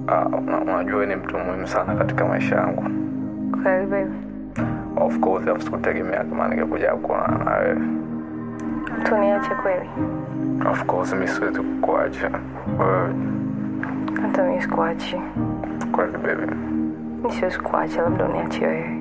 Ah, una- unajua wewe ni mtu muhimu sana katika maisha yangu Kweli baby. of course afu sikutegemea kama ningekuja kuonana na wewe Tuniache kweli. of course mi siwezi kukuacha wewe Hata mimi sikuachi. kweli baby Mimi siwezi kuacha, labda uniache wewe.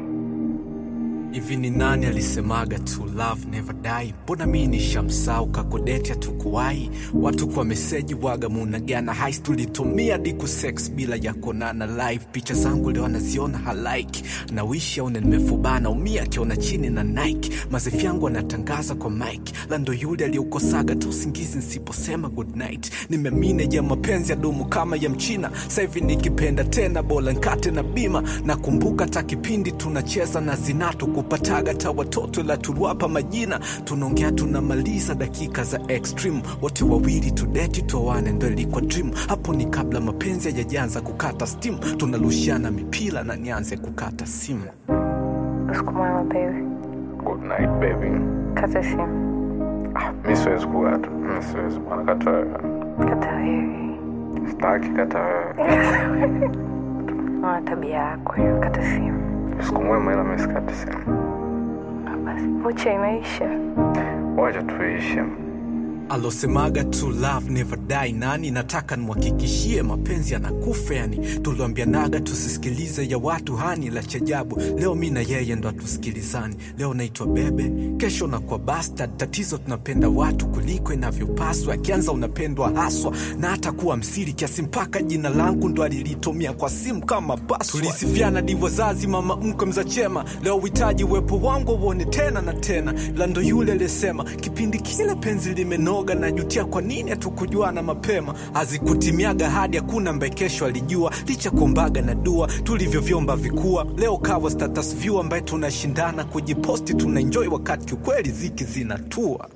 hivi ni nani alisemaga to love never die mbona mi nishamsau kakodeti hatukuwai watu kwa meseji waga munagana hais tulitumia diku sex bila ya konana live picha zangu leo anaziona halaiki na wishi aone nimefubana umia akiona chini na nike mazefi yangu anatangaza kwa mike lando yule aliyeukosaga tu usingizi nsiposema good night nimemine ya mapenzi ya dumu kama ya mchina sahivi nikipenda tena bola nkate na bima nakumbuka ta kipindi tunacheza na zinatu kupataga ta watoto la turuapa majina tunaongea tunamaliza dakika za extreme wote wawili tudeti towane ndo ilikuwa dream hapo ni kabla mapenzi hayajaanza kukata steam tunarushiana mipira na nianze kukata simu Usiku mwema baby. good night baby Kata simu. ah, mi siwezi kukata mi siwezi bwana kata wewe Kata wewe. sitaki kata wewe Una tabia yako hiyo. Kata simu. siku mwema ila mi sikati simu Ah, Basi vocha inaisha. wacha tuishi alosemaga to love never die nani nataka nimhakikishie mapenzi yanakufa yani tuliambianaga tusisikilize ya watu hani la chajabu leo mi na yeye ndo atusikilizani leo naitwa bebe kesho nakuwa bastard tatizo tunapenda watu kuliko inavyopaswa akianza unapendwa haswa na hata kuwa msiri kiasi mpaka jina langu ndo alilitumia kwa simu kama password. tulisifiana di wazazi mama mkwe mza chema leo uhitaji uwepo wangu uone tena na tena ila ndo yule aliyesema kipindi kile penzi limenoga najutia kwa nini hatukujuana mapema hazikutimiaga hadi hakuna mbaye kesho alijua licha kuombaga na dua tulivyovyomba vikua leo kawa status view ambaye tunashindana kujiposti tunaenjoy wakati kiukweli ziki zinatua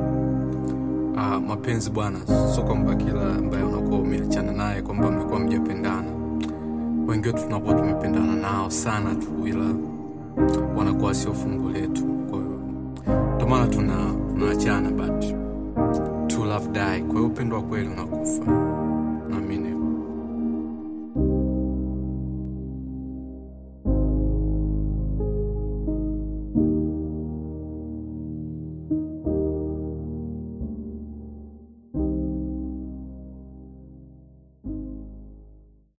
Ah, mapenzi bwana, sio kwamba kila ambaye unakuwa umeachana naye kwamba mmekuwa mjapendana. Wengi wetu tunakuwa tumependana nao sana tu, ila wanakuwa sio fungu letu. Kwa hiyo ndio maana tuna tunaachana, but to love die. Kwa hiyo upendo wa kweli unakufa.